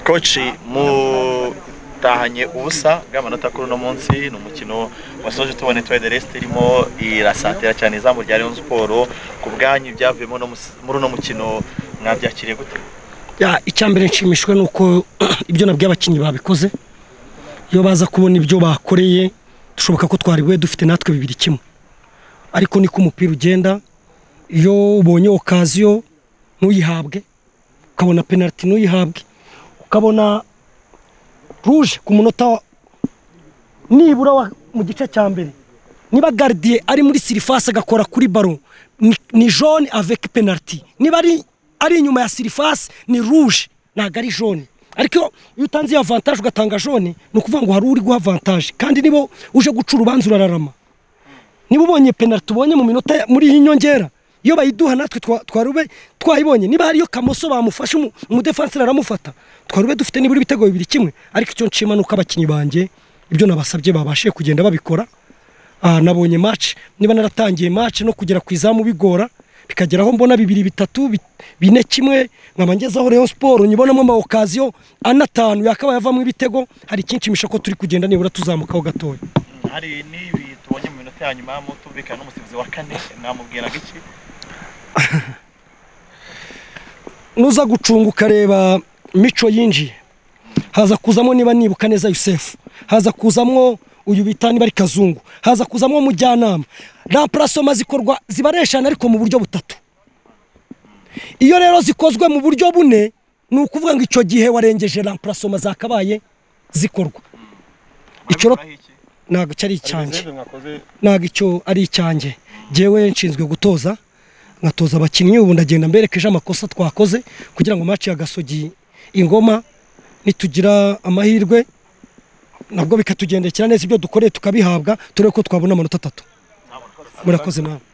koci mutahanye ubusa bw'amanota kuri uno munsi ni umukino wasoje tubone tuwe de resite irimo irasatira cyane izamu rya Rayon Sport ku bwanyu ibyavuyemo no mus- muri uno mukino mwabyakiriye gute Ya, icyambere nshimishwe ni uko ibyo nabwiye abakinnyi babikoze iyo baza kubona ibyo bakoreye dushoboka ko twari we dufite natwe bibiri kimwe ariko niko umupira ugenda iyo ubonye okaziyo ntuyihabwe ukabona penaliti ntuyihabwe ukabona ruje ku munota wa- nibura wa- mu gice cya mbere niba garidiye ari muri sirifasi agakora kuri baro ni- ni jone avec penaliti niba ari ari inyuma ya sirifasi ni ruje ntabwo ari jone ariko iyo utanze iyo avantaje ugatanga jone ni ukuvuga ngo hari uri guha avantaje kandi niba uje guca urubanza urararama niba ubonye penaliti ubonye mu minota ya- muri iyi nyongera iyo bayiduha natwe twa- twarube twayibonye niba hariyo kamoso bamufashe umu- umudefanseri aramufata twarube dufite nibura ibitego bibiri kimwe ariko icyo nshima ni uko abakinnyi banjye ibyo nabasabye babashije kugenda babikora Ah, nabonye match niba naratangiye match no kugera ku izamu bigora bikagera aho mbona bibiri bitatu bi- bine kimwe nkaba ngezeho Rayon Sport nyibonamo ama occasion ane atanu yakabaye avamo ibitego hari ikinshimisha ko turi kugenda nibura tuzamukaho gatoya hari n'ibi tubonye mu minota ya nyuma mutumvikana n'umusifuzi wa kane mwamubwiraga iki nuza gucunga ukareba mico yinjiye haza kuzamo niba nibuka neza yusefu haza kuzamo uyu bita niba ari kazungu haza kuzamo mujyanama ramparasoma zikorwa zibareshana ariko mu buryo butatu iyo rero zikozwe mu buryo bune ni ukuvuga ngo icyo gihe warengeje ramparasoma zakabaye zikorwa Icyo ro- Mwabikuraho iki? ntabwo cyari icyanjye izindi mwakoze ntabwo icyo ari icyanjye njyewe nshinzwe gutoza nkatoza abakinnyi ubu ndagenda mberekeje amakosa twakoze kugira ngo maci ya gasogi ingoma nitugira amahirwe nabwo bikatugendekera neza ibyo dukoreye tukabihabwa turebe ko twabona amanota atatu murakoze nawe